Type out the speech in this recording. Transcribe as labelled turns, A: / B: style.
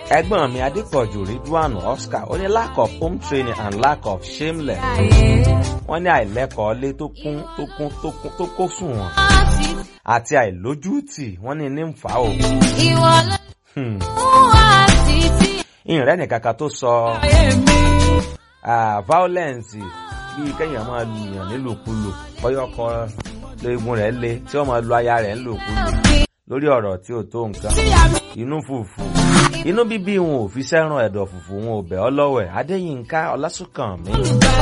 A: ẹ̀gbọ́n mi adépọ̀jù ridwan oscar ó ní lack of home training and lack of shameless wọ́n ní àìlẹ́kọ̀ọ́ lé tó kún tó kún tó kún tó kó sùn wọn àti àìlójútì wọ́n ní ní ń fà ó.
B: Ìwọ ló
A: Hmm.
B: wá títí
A: ìrìn nìkan kan tó sọ ah, violence bíi kéèyàn máa lu èèyàn nílùkulù bọ́yọ̀kọ léegun rẹ̀ le tí wọ́n máa lu aya rẹ̀ nílùkulù lórí ọ̀rọ̀ tí ò tó nǹkan inú fùfù inú bíbí wọn ò fi sẹ́ràn ẹ̀dọ̀ fùfù wọn ò bẹ̀ ọ́ lọ́wẹ̀ adéyínká ọlásùnkànmí